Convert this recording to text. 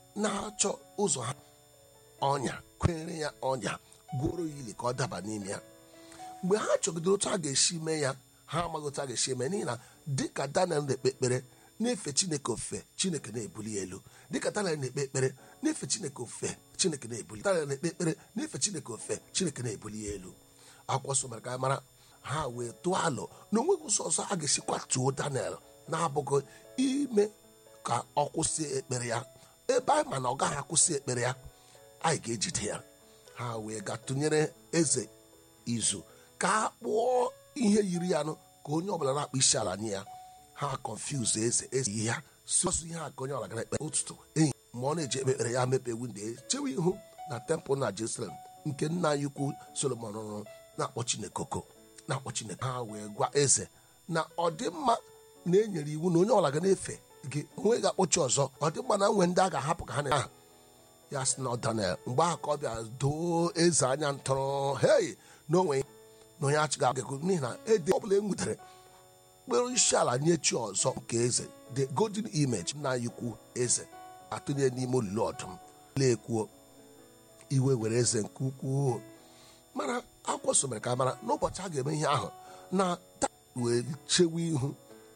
na-achọ ụzọ ha ọnya kwenyere ya ọnya gwuoro ya ili ka ọ daba n'ime ya mgbe ha chọgidere otu a ga-esi mee ya ha amaghị otu a ga-esi eme n'ihi na dịka daniel na-ekpe ekpere na-efe chineke ofe chineke na-ebuli ya elu dịka daniel na-ekpe ekpere na-efe chineke ofe chineke na-ebuli daniel na-ekpe ekpere na-efe chineke ofe chineke na-ebuli ya elu akwụkwọ nsọ mere ka anyị mara ha wee tụọ alụ na onweghị ụzọ ọzọ a ga-esi kwatuo daniel na-abụghị ime ka ọ kwụsị ekpere ya ebe anyị ma na ọ gaghị akwụsị ekpere ya anyị ga-ejide ya ha wee ga tụnyere eze izu ka a kpụọ ihe yiri ya nụ ka onye ọbụla na-akpọ isi ala nye ya ha confuse eze eze ihe ya sọsọ ihe a ka onye ọbụla gara ekpe ụtụtụ enyi ma ọ na-eji ekpe ekpere ya mepe windo ya chewe ihu na tempụl na jerusalem nke nna anyị ukwu solomon rụrụ na-akpọ chineke oko na-akpọ chineke ha wee gwa eze na ọdịmma na-enyere iwu na onye ọbụla ga na-efe gị onwe ga-akpọchi ọzọ ọdịmma na nwe ndị a ga-ahapụ ka ha na aha ya sị na daniel mgbe ahụ ka ọ bịa doo eze anya ntọrọ hei na onwe na onye achịga agagụ n'ihi na ede ọbụla e nwutere kpere isi ala nye chi ọzọ nke eze the golden image na ikwu eze atụnye n'ime olulu ọdụm na-ekwuo iwe were eze nke ukwuu mana akwụkwọ so mere ka mara n'ụbọchị a ga-eme ihe ahụ na taa wee chewe ihu